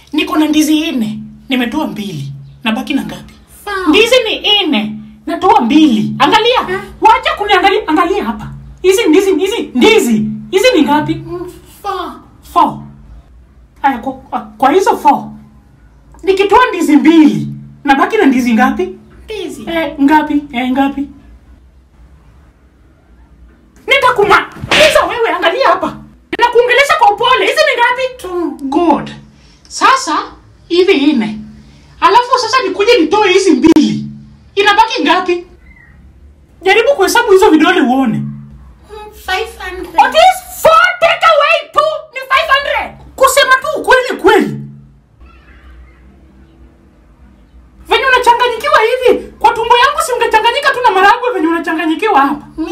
niko na ndizi nne nimetoa mbili nabaki na ngapi Four. ndizi ni nne natoa mbili angalia wacha kuniangalia angalia hapa hizi ndizi hizi ndizi hizi ni ngapi Mm, Four. four haya kwa, kwa, kwa hizo four nikitoa ndizi mbili nabaki na ndizi ngapi Ndizi. eh, ngapi eh, ngapi nitakumaliza wewe angalia hapa nakuongelesha kwa upole hizi ni ngapi Two. good sasa hivi nne alafu sasa nikuje nitoe hizi mbili inabaki ngapi jaribu kuhesabu hizo vidole uone Mm, Five hundred. What is four take away two ni 500 kusema tu ukweli kweli venye unachanganyikiwa hivi kwa tumbo yangu si ungechanganyika tu na maragwe venye unachanganyikiwa hapa Mi